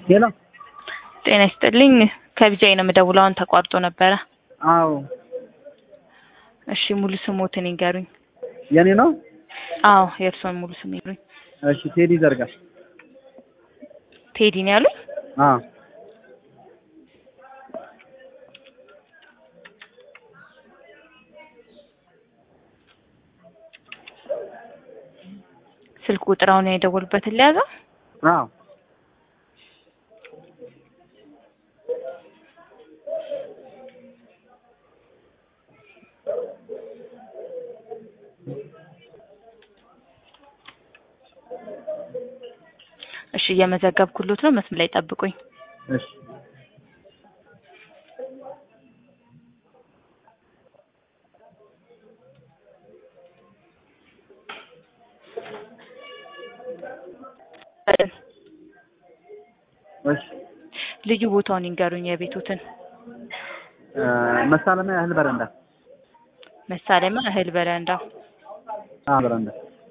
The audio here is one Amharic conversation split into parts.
ሄሎ ጤና ይስጥልኝ። ከቢጃይ ነው የምደውለው። አሁን ተቋርጦ ነበረ። አዎ እሺ ሙሉ ስሞትን ይንገሩኝ። የኔ ነው። አዎ የእርሶን ሙሉ ስም ይንገሩኝ። እሺ ቴዲ ዘርጋ። ቴዲ ነው ያሉኝ? አዎ ስልክ ቁጥራውን የደወሉበትን ሊያዘው? አዎ እሺ እየመዘገብኩሎት ነው። መስመር ላይ ጠብቁኝ። እሺ እሺ ልዩ ቦታውን ይንገሩኝ የቤቶትን። እ መሳለሚያ እህል በረንዳ። መሳለሚያ እህል በረንዳ። አዎ በረንዳ።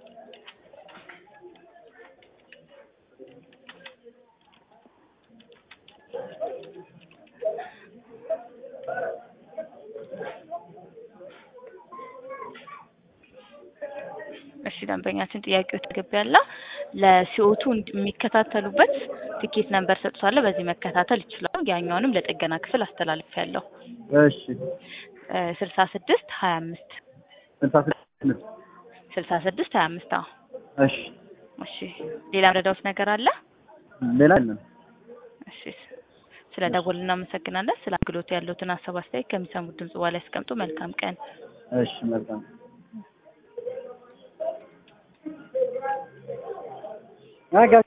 እሺ ደንበኛችን ጥያቄው ተገቢያለ ለሲኦቱ የሚከታተሉበት ትኬት ነምበር ሰጥቷለሁ። በዚህ መከታተል ይችላሉ። ያኛውንም ለጥገና ክፍል አስተላልፌያለሁ። እሺ ስልሳ ስድስት ሀያ አምስት ስልሳ ስድስት ስልሳ ስድስት ሀያ አምስት አዎ። እሺ እሺ ሌላ ምረዳውት ነገር አለ? ሌላ የለም። እሺ ስለ ደወል እናመሰግናለን። ስለ አገልግሎቱ ያለውትን ሀሳብ አስተያየት ከሚሰሙት ድምጽ በኋላ ያስቀምጡ። መልካም ቀን። እሺ መልካም አጋ